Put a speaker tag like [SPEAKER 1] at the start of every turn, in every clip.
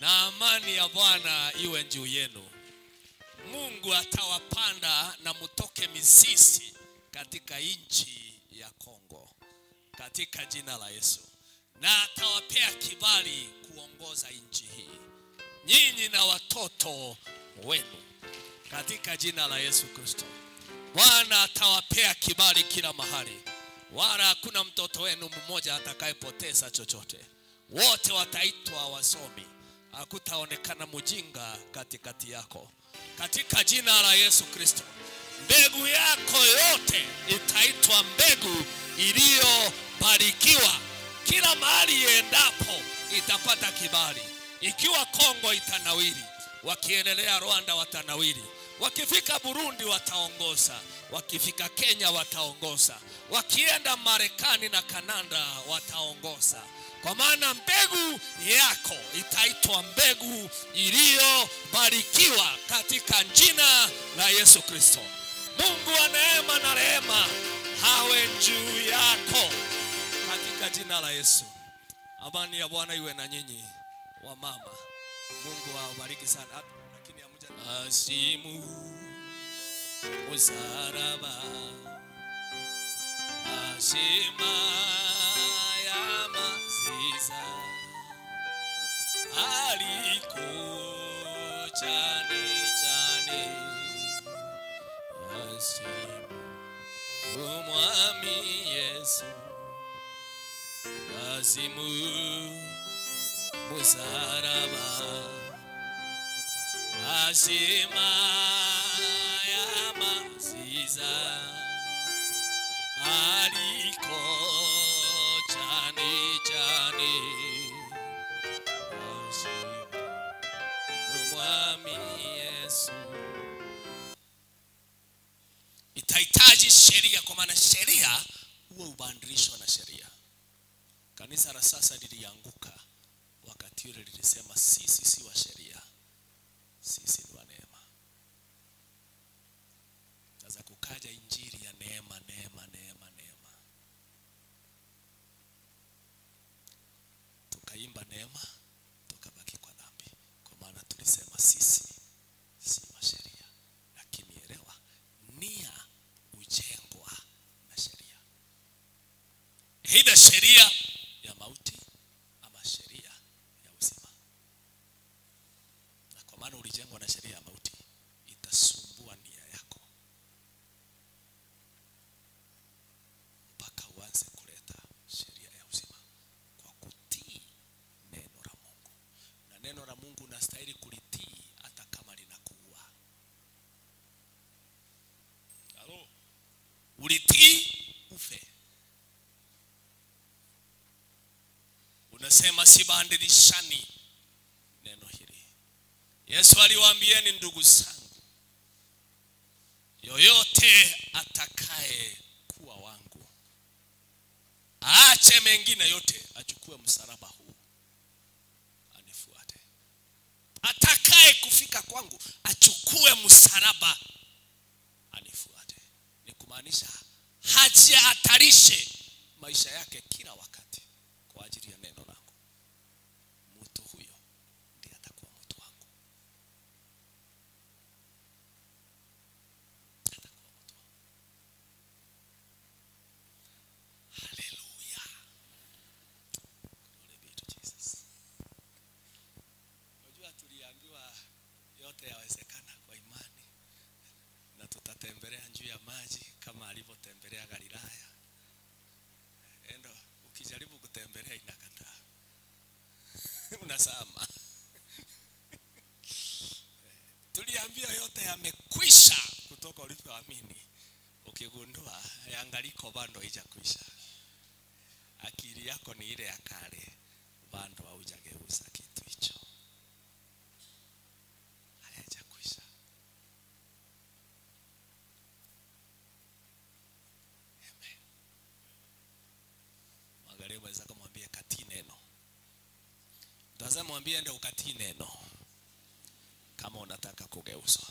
[SPEAKER 1] na amani ya Bwana iwe juu yenu. Mungu atawapanda na mutoke mizizi katika nchi ya Kongo katika jina la Yesu, na atawapea kibali kuongoza nchi hii, nyinyi na watoto wenu katika jina la Yesu Kristo. Bwana atawapea kibali kila mahali, wala hakuna mtoto wenu mmoja atakayepoteza chochote. Wote wataitwa wasomi, hakutaonekana mjinga katikati yako, katika jina la Yesu Kristo. Mbegu yako yote itaitwa mbegu iliyobarikiwa. Kila mahali iendapo itapata kibali. Ikiwa Kongo itanawiri, wakiendelea Rwanda watanawiri, wakifika Burundi wataongoza, wakifika Kenya wataongoza, wakienda Marekani na Kanada wataongoza, kwa maana mbegu yako itaitwa mbegu iliyobarikiwa katika jina la Yesu Kristo. Mungu wa neema na rehema hawe juu yako katika jina la Yesu. Amani ya Bwana iwe na nyinyi wa mama. Mungu awabariki sana. Ah, Lakini hamuja asimu musaraba ashima ya maziza aliko chane chane asimu umwami Yesu asimu musaraba ashima ya maziza aliko chane chane asimu umwami Yesu itahitaji sheria, kwa maana sheria huwa hubadilishwa na sheria. Kanisa la sasa lilianguka wakati ule lilisema sisi si wa sheria, sisi ni wa neema. Sasa kukaja injili ya neema, neema, neema, neema, tukaimba neema, tukabaki kwa dhambi, kwa maana tulisema sisi si wa sheria. Lakini elewa, nia hujengwa na sheria, aidha sheria ya mauti ama sheria ya uzima. Na kwa maana ulijengwa na sheria ya mauti, itasumbua nia yako mpaka uanze kuleta sheria ya uzima kwa kutii neno la Mungu, na neno la Mungu unastahili kulitii hata kama linakuua. Halo, ulitii ufe. Unasema sibadilishani neno hili. Yesu aliwaambieni ndugu zangu, yoyote atakaye kuwa wangu aache mengine yote, achukue msalaba huu anifuate. Atakaye kufika kwangu achukue msalaba anifuate. Ni kumaanisha hajihatarishe maisha yake kila wakati kwa ajili ya neno langu. Mtu huyo ndiye atakuwa mtu wangu, atakuwa mtu wangu. Haleluya, glory be to Jesus. Unajua tuliambiwa yote yawezekana kwa imani, na tutatembelea juu ya maji kama alivyotembelea Galilaya. Endo ukijaribu kutembelea inakataa, unasama. Tuliambiwa yote yamekwisha kutoka ulivyoamini, ukigundua yangaliko bado haijakwisha. Akili yako ni ile ya kale, bado haujageuza kitu hicho, hayajakwisha. Amen. Mwangalie mwenzako, mwambie katii neno. Mtazama, mwambie ende ukatii neno kama unataka kugeuzwa.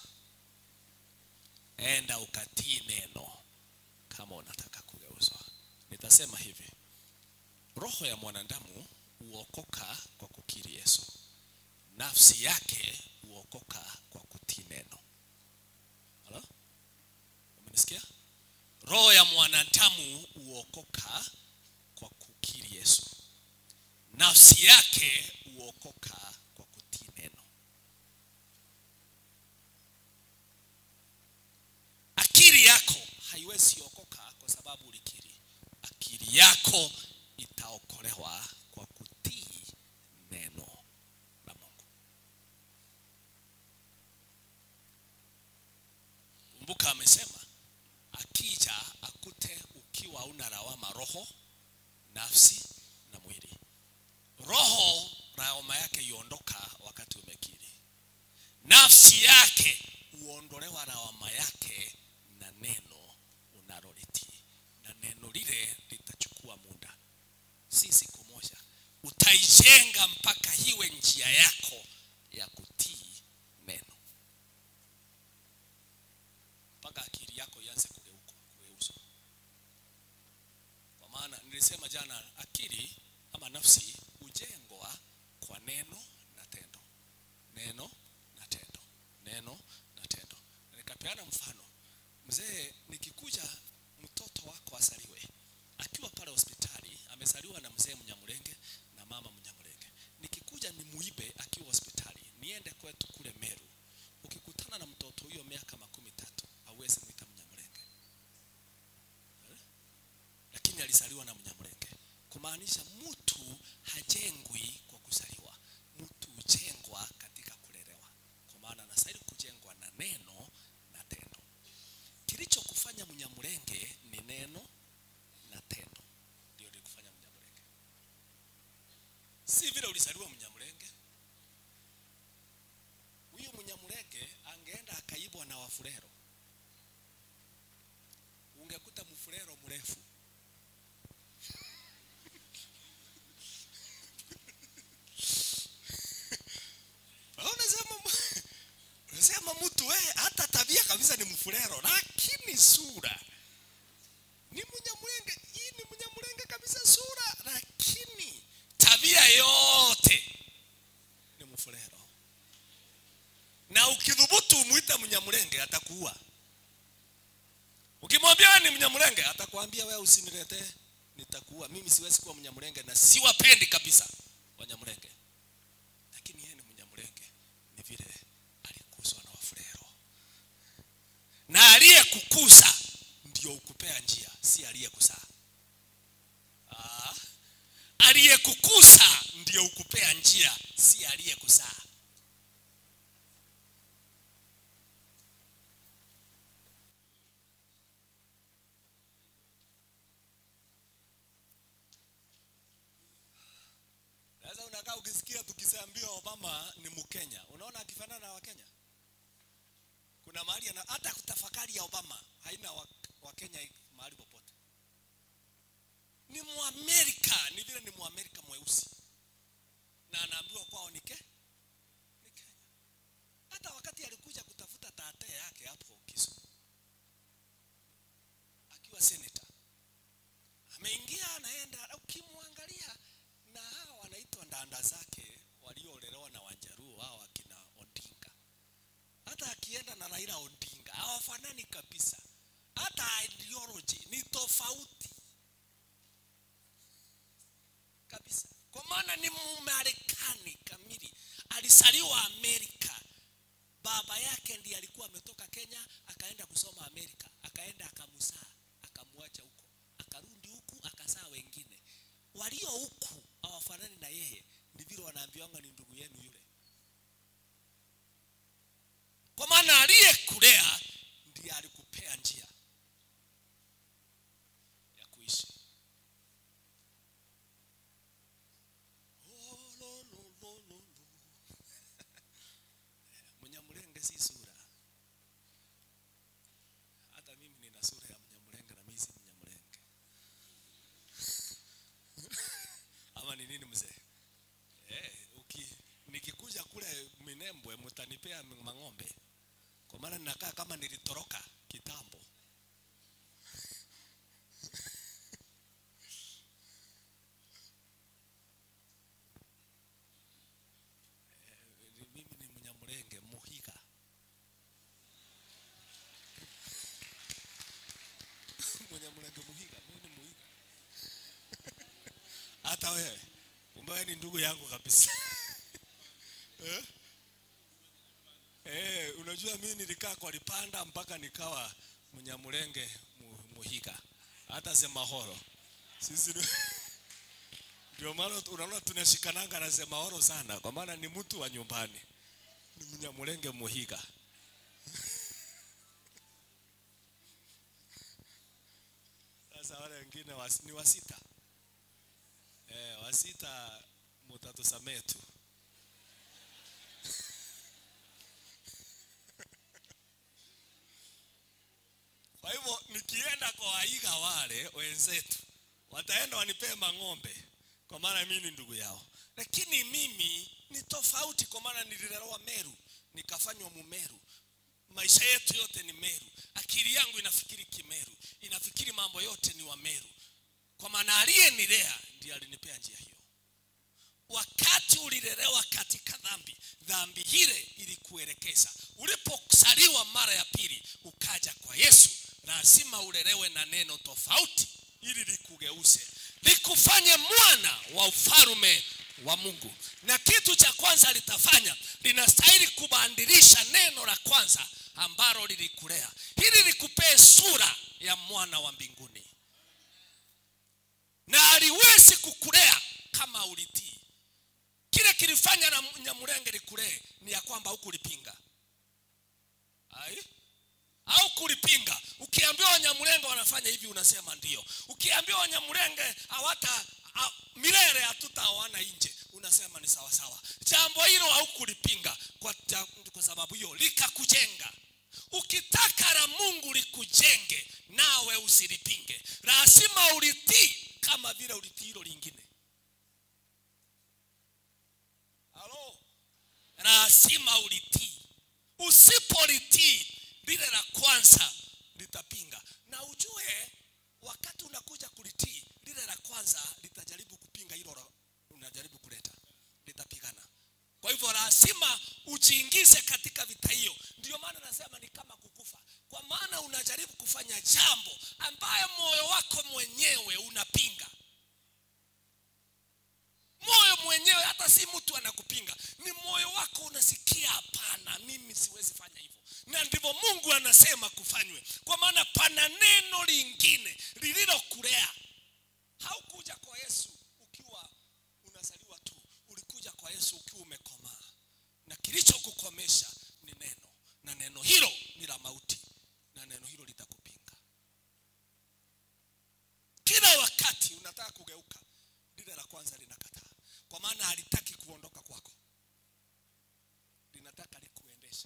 [SPEAKER 1] Enda ukatii neno kama unataka kugeuzwa. Nitasema hivi, roho ya mwanadamu huokoka kwa kukiri Yesu, nafsi yake huokoka kwa kutii neno Halo? umenisikia roho ya mwanadamu huokoka kwa kukiri yesu nafsi yake huokoka kwa kutii neno akili yako haiwezi okoka kwa sababu ulikiri akili yako itaokolewa kwa kutii neno la mungu kumbuka amesema akija akute ukiwa una lawama roho nafsi na mwili roho lawama yake iondoka wakati umekiri nafsi yake huondolewa lawama yake na neno unalolitii na neno lile litachukua muda si siku moja utaijenga mpaka iwe njia yako ya kutii neno mpaka akili yako ianze kugeuka kugeuzwa kwa maana nilisema jana akili ama nafsi hujengwa kwa neno na tendo neno na tendo neno na tendo Na nikapeana mfano mzee nikikuja mtoto wako asaliwe akiwa pale hospitali amezaliwa na mzee mnyamulenge na mama mnyamulenge nikikuja ni muibe akiwa hospitali niende kwetu kule meru ukikutana na mtoto huyo miaka makumi tatu hauwezi mwita mnyamulenge Eh? lakini alizaliwa na mnyamulenge kumaanisha mtu hajengwi kwa kuzaliwa mtu hujengwa katika kulelewa kwa maana anastahili kujengwa na neno na tendo kilichokufanya mnyamulenge ni neno na tendo ndio likufanya mnyamulenge si vile ulizaliwa mnyamulenge huyu mnyamulenge angeenda akaibwa na wafurero ungekuta mfurero mrefu unasema unasema mtu we hata tabia kabisa ni mfurero lakini sura ni mnyamulenge hii ni mnyamulenge kabisa sura lakini tabia yote ni mfurero na ukidhubutu umwite mnyamulenge atakuua ukimwambia wewe ni mnyamulenge atakwambia wewe usiniletee nitakuua mimi siwezi kuwa mnyamulenge na siwapendi kabisa wanyamulenge lakini yeye ni mnyamulenge ni vile alikuzwa na wafurero na aliyekukuza ndio ukupea njia si aliyekuzaa Ah, aliyekukuza ndio ukupea njia si aliyekuzaa sasa unakaa ukisikia tukisambiwa obama ni mkenya unaona akifanana na wakenya kuna mahali ana hata kutafakari ya obama haina wa- wakenya mahali popote ni muamerika ni vile ni muamerika mweusi na anaambiwa kwao ni ke ni kenya hata wakati alikuja kutafuta tate yake hapo kisumu akiwa senator ameingia anaenda ukimwangalia na hawa wanaitwa ndanda zake waliolelewa na wanjaruo hao akina odinga hata akienda na raila odinga hawafanani kabisa hata ideology ni tofauti kabisa kwa maana ni mumarekani kamili alisaliwa amerika baba yake ndiye alikuwa ametoka kenya akaenda kusoma amerika akaenda akamzaa akamwacha huko akarudi huku akazaa wengine walio huku hawafanani na yeye ni vile wanaambiwanga ni ndugu yenu yule kwa maana aliyekulea ndiye alikupea njia ya kuishi Oh, lo, lo, lo, lo, lo. mnyamulenge si sura hata mimi nina sura ya mnyamulenge na mimi si mnyamulenge ama ni nini mzee eh, uki nikikuja kule minembwe mtanipea mang'ombe kwa maana ninakaa kama nilitoroka kitambo hata wewe kumbe wewe ni ndugu yangu kabisa eh? Eh, unajua mimi nilikaa kwa Lipanda mpaka nikawa Mnyamulenge mu, Muhiga hata Semahoro sisi ni- ndio maana unaona tunashikananga na Semahoro sana kwa maana ni mtu wa nyumbani ni Mnyamulenge Muhiga sasa wale wengine was, ni wasita eh, wasita mutatusamee tu Kwa hivyo nikienda kwa waiga wale wenzetu wataenda wanipee mang'ombe, kwa maana mimi ni ndugu yao, lakini mimi ni tofauti, kwa maana nililelewa Meru nikafanywa Mumeru. Maisha yetu yote ni Meru, akili yangu inafikiri Kimeru, inafikiri mambo yote ni wa Meru, kwa maana aliyenilea ndiye alinipea njia hiyo. Wakati ulilelewa katika dhambi, dhambi ile ilikuelekeza. Ulipozaliwa mara ya pili ukaja kwa Yesu, lazima ulelewe na neno tofauti ili likugeuze, likufanye mwana wa ufalme wa Mungu. Na kitu cha kwanza litafanya, linastahili kubadilisha neno la kwanza ambalo lilikulea, ili likupee sura ya mwana wa mbinguni, na aliwezi kukulea kama ulitii kile kilifanya na Nyamulenge likulee ni ya kwamba hukulipinga ai au kulipinga. Ukiambiwa Wanyamulenge wanafanya hivi, unasema ndio. Ukiambiwa Wanyamulenge hawata ha, milele hatutaoana nje, unasema ni sawa sawa. Jambo hilo haukulipinga kwa, ja- kwa sababu hiyo likakujenga. Ukitaka la Mungu likujenge, nawe usilipinge, lazima ulitii kama vile ulitii hilo lingine. Halo, lazima ulitii. Usipolitii lile la kwanza litapinga, na ujue wakati unakuja kulitii lile la kwanza litajaribu kupinga hilo la- unajaribu kuleta, litapigana. Kwa hivyo lazima ujiingize katika vita hiyo. Ndio maana nasema ni kama kukufa, kwa maana unajaribu kufanya jambo ambayo moyo wako mwenyewe unapinga moyo mwenyewe, hata si mtu anakupinga, ni moyo wako unasikia, hapana, mimi siwezi fanya hivyo. Na ndivyo Mungu anasema kufanywe, kwa maana pana neno lingine lililokulea. Haukuja kwa Yesu ukiwa unazaliwa tu, ulikuja kwa Yesu ukiwa umekomaa, na kilichokukomesha ni neno, na neno hilo ni la mauti, na neno hilo litakupinga kila wakati unataka kugeuka, lile la kwanza linakataa, kwa maana halitaki kuondoka kwako, linataka likuendeshe.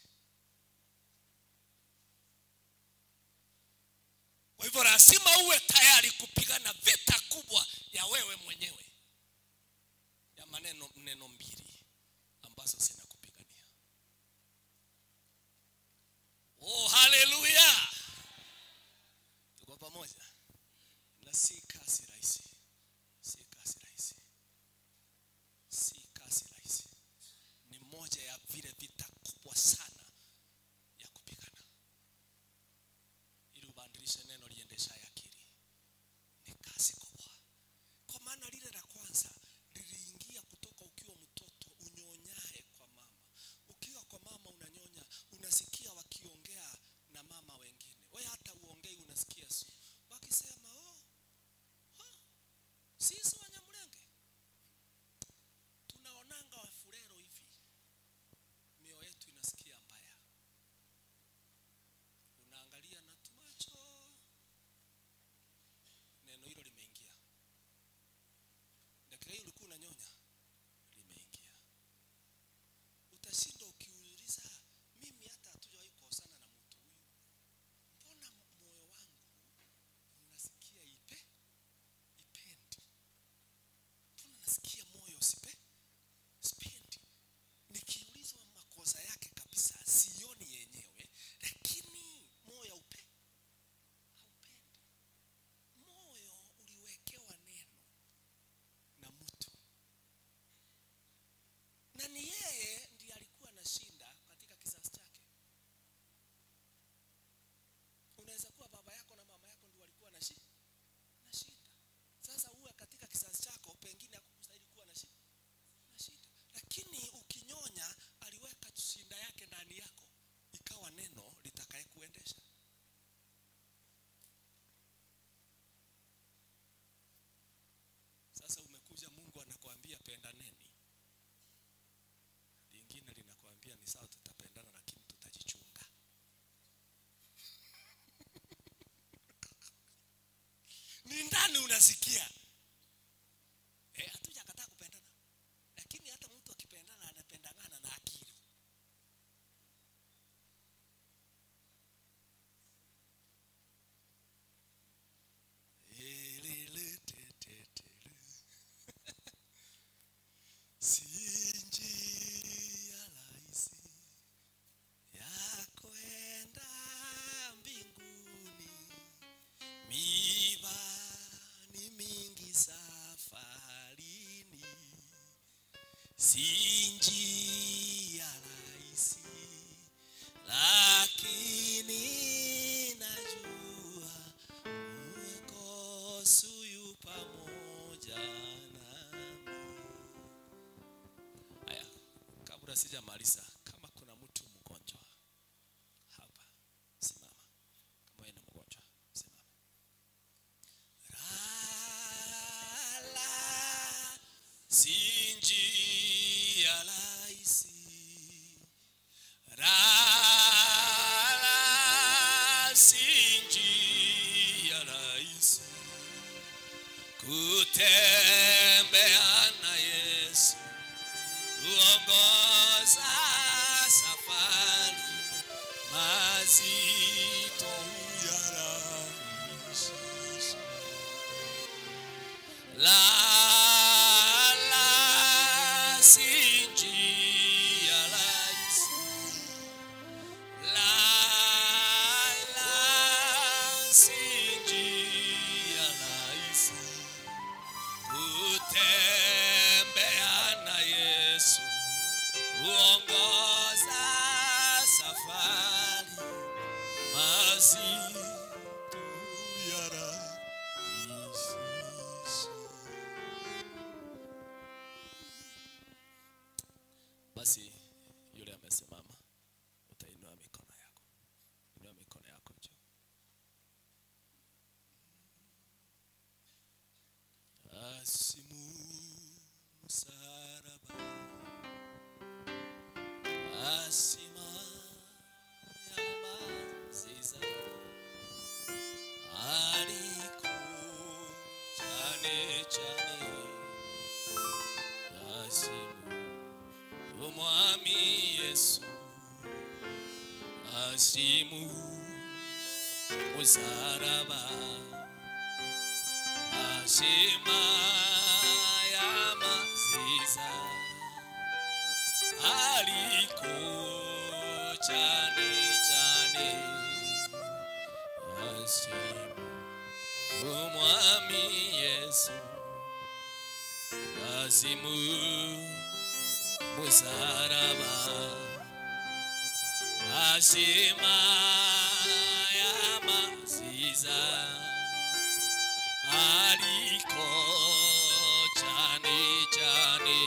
[SPEAKER 1] Kwa hivyo lazima uwe tayari kupigana vita kubwa ya wewe mwenyewe, ya maneno neno mbili ambazo zinakupigania. Oh, haleluya! Tuko pamoja na si kazi rahisi, si kazi rahisi, si kazi rahisi. Ni moja ya vile vita kubwa sana ya kupigana, ili ubadilishe neno liendeshaye akili. Ni kazi kubwa, kwa maana lile la sijamaliza. Kama kuna mtu mgonjwa hapa, simama. Kama wewe ni mgonjwa, simama. Lala, si njia rahisi. Lala, si njia rahisi kutembea na Yesu kuongoza safari mazito yarahisisha. La la si njia rahisi. La la si njia rahisi kutembea na Yesu uongoza safari mazito yarahisisha. Basi yule amesimama, utainua mikono yako, inua mikono yako juu. Asimu msalaba asima ya maziza aliko chane chane asimu umwami Yesu asimu msalaba ashima ya maziza aliko chane chane asimu umwami Yesu asimu musaraba ashima ya maziza aliko chane chane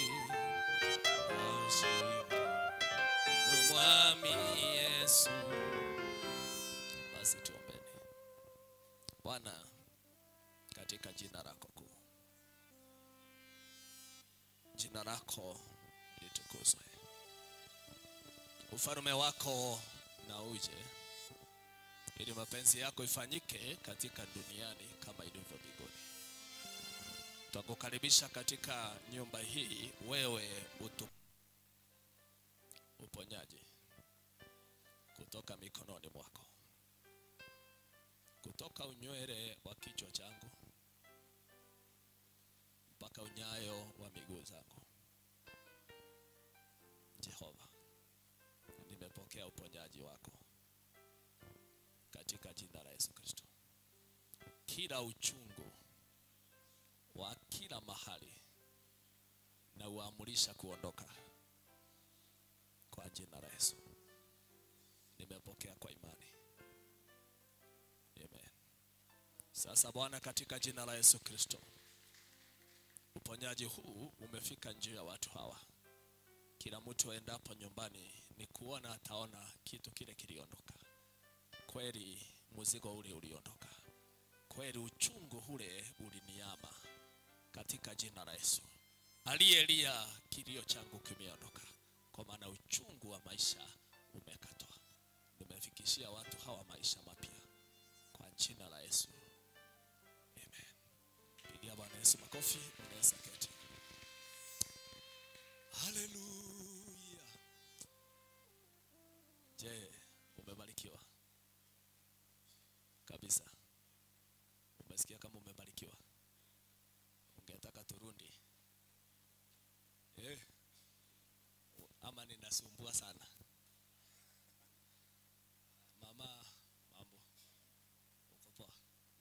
[SPEAKER 1] asimu umwami Yesu. Basi tuombeni. Bwana, katika jina lako kuu, jina lako litukuzwe, ufalme wako na uje, ili mapenzi yako ifanyike katika duniani kama ilivyo mbinguni. Twakukaribisha katika nyumba hii, wewe utu uponyaji kutoka mikononi mwako, kutoka unywele wa kichwa changu mpaka unyayo wa miguu zangu. Jehova, nimepokea uponyaji wako katika jina la Yesu Kristo. Kila uchungu wa kila mahali na uamurisha kuondoka kwa jina la Yesu. Nimepokea kwa imani. Amen. Sasa Bwana, katika jina la Yesu Kristo, uponyaji huu umefika njia ya watu hawa. Kila mtu aendapo nyumbani ni kuona ataona kitu kile kiliondoka. Kweli mzigo ule uliondoka, kweli uchungu ule uliniama katika jina la Yesu. Aliyelia kilio changu kimeondoka, kwa maana uchungu wa maisha umekatwa. Nimefikishia watu hawa maisha mapya kwa jina la Yesu, amen. Pigia Bwana Yesu makofi, unaweza keti. Haleluya! Je, umebarikiwa kabisa? Umesikia kama umebarikiwa? Ungetaka turudi eh? Ama ninasumbua sana? Mama, mambo, uko poa?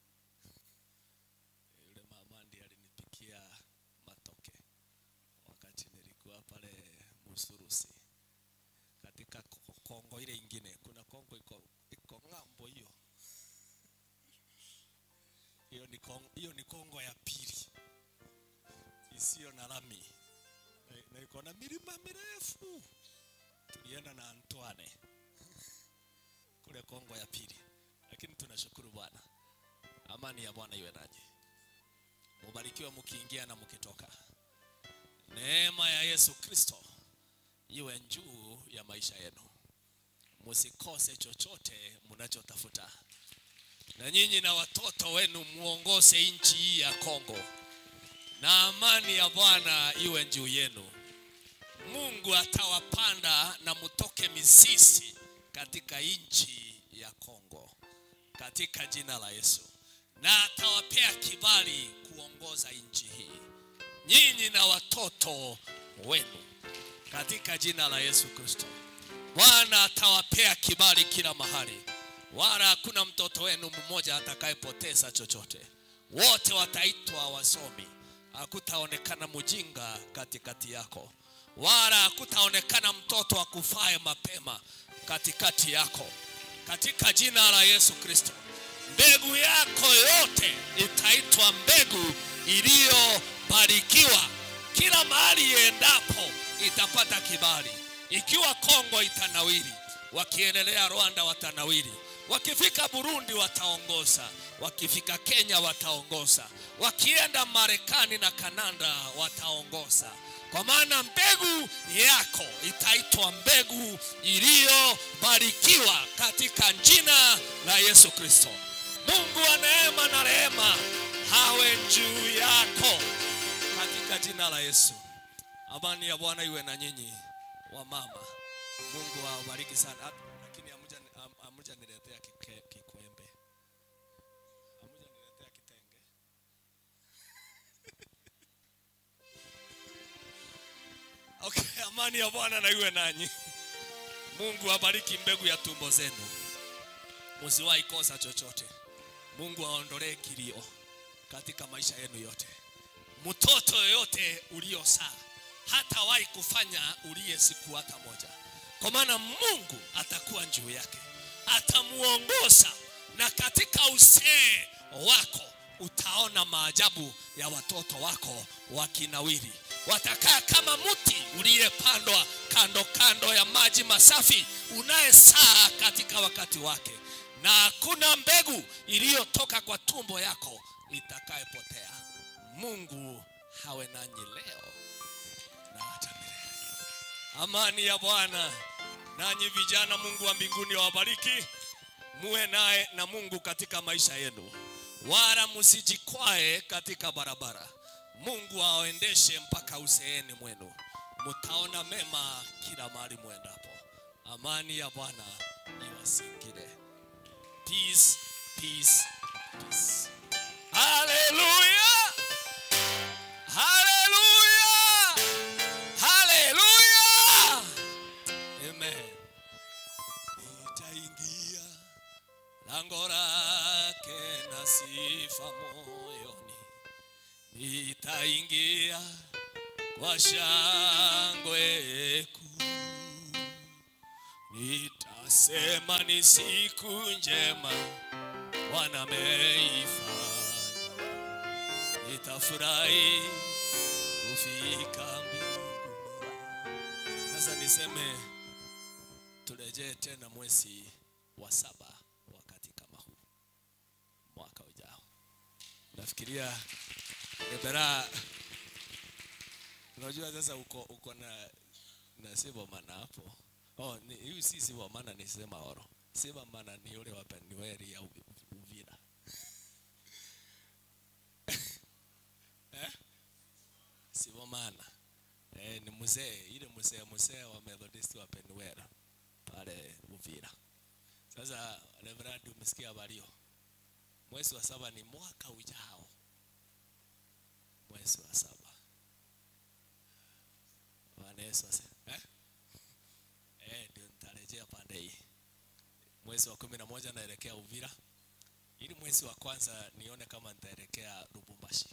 [SPEAKER 1] Yule mama ndiye alinipikia matoke wakati nilikuwa pale Musurusi katika ko- Kongo ile ingine. Kuna Kongo iko iko ng'ambo hiyo hiyo ni Kongo, hiyo ni Kongo ya pili isiyo na lami na, na iko na milima mirefu. Tulienda na Antoine kule Kongo ya pili, lakini tunashukuru Bwana. Amani ya Bwana iwe nanyi, mubarikiwe mkiingia na mkitoka. Neema ya Yesu Kristo iwe juu ya maisha yenu, musikose chochote mnachotafuta, na nyinyi na watoto wenu muongoze nchi hii ya Kongo, na amani ya Bwana iwe juu yenu. Mungu atawapanda na mutoke mizizi katika nchi ya Kongo katika jina la Yesu, na atawapea kibali kuongoza nchi hii, nyinyi na watoto wenu katika jina la Yesu Kristo. Bwana atawapea kibali kila mahali, wala hakuna mtoto wenu mmoja atakayepoteza chochote. Wote wataitwa wasomi, hakutaonekana mjinga katikati yako, wala hakutaonekana mtoto akufae mapema katikati yako, katika jina la Yesu Kristo. Mbegu yako yote itaitwa mbegu iliyobarikiwa. Kila mahali iendapo itapata kibali. Ikiwa Kongo itanawiri, wakiendelea Rwanda watanawiri, wakifika Burundi wataongoza, wakifika Kenya wataongoza, wakienda Marekani na Kanada wataongoza, kwa maana mbegu yako itaitwa mbegu iliyobarikiwa katika jina la Yesu Kristo. Mungu wa neema na rehema hawe juu yako katika jina la Yesu. Amani ya Bwana iwe na nyinyi wa mama. Mungu awabariki sana. Ah, Lakini amuja am- amuja niletea kike- kikwembe. Amuja niletea kitenge. Okay, amani ya Bwana na iwe nanyi. Mungu abariki mbegu ya tumbo zenu. Msiwahi kosa chochote. Mungu aondolee kilio katika maisha yenu yote. Mtoto yoyote uliosaa hatawahi kufanya ulie siku hata moja, kwa maana Mungu atakuwa juu yake, atamuongoza, na katika uzee wako utaona maajabu ya watoto wako wakinawiri. Watakaa kama mti uliyepandwa kando kando ya maji masafi, unayesaa katika wakati wake, na hakuna mbegu iliyotoka kwa tumbo yako itakayepotea. Mungu hawe nanyi leo na hata milele. Amani ya Bwana nanyi vijana, Mungu wa mbinguni awabariki, muwe naye na Mungu katika maisha yenu, wala msijikwae katika barabara. Mungu awaendeshe mpaka uzeeni mwenu, mtaona mema kila mahali mwendapo. Amani ya Bwana iwasingire. Peace, peace, peace. Hallelujah! Hallelujah! Hallelujah! Amen. Nitaingia lango lake na sifa moyoni, nitaingia kwa shangwe kuu, nitasema ni siku njema Bwana ameifanya nitafurahi kufika mbinguni. Sasa niseme turejee tena mwezi wa saba wakati kama huu mwaka ujao. Nafikiria Ebera, unajua sasa uko uko na na Sibomana hapo. Oh, ni hii si Sibomana ni sema oro. Sibomana ni yule wa Penueli ya Uvi- Uvira. Sibomana. Eh, ni mzee ile mzee mzee wa Methodist wa Penuel pale Uvira. Sasa Reverend umesikia habari hiyo? Mwezi wa saba ni mwaka ujao. Mwezi wa saba. Bwana Yesu asifiwe. Eh? Eh, ndio nitarejea pande hii. Mwezi wa kumi na moja naelekea Uvira. Ili mwezi wa kwanza nione kama nitaelekea Lubumbashi.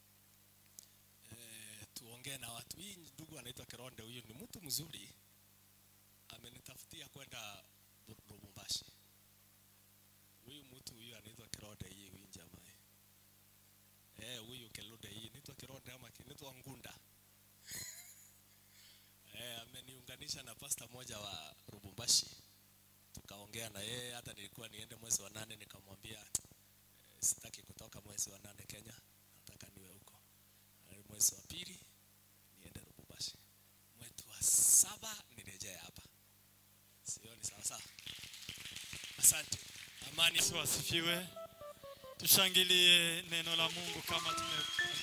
[SPEAKER 1] Eh, tuongee na watu. Hii ndugu anaitwa Kironde, huyu ni mtu mzuri, amenitafutia kwenda Lu- Lubumbashi. Huyu mtu huyu anaitwa Kironde, hii huyu jamaa eh, huyu Kironde hii anaitwa Kironde ama anaitwa Ngunda nikaunganisha na pasta moja wa Lubumbashi, tukaongea na yeye. Hata nilikuwa niende mwezi wa nane, nikamwambia eh, sitaki kutoka mwezi wa nane Kenya, nataka niwe huko Eh, mwezi wa pili niende Lubumbashi, mwezi wa saba nirejee hapa. Sioni sawa sawa. Asante. Amani.
[SPEAKER 2] Yesu asifiwe. Tushangilie neno la Mungu kama tume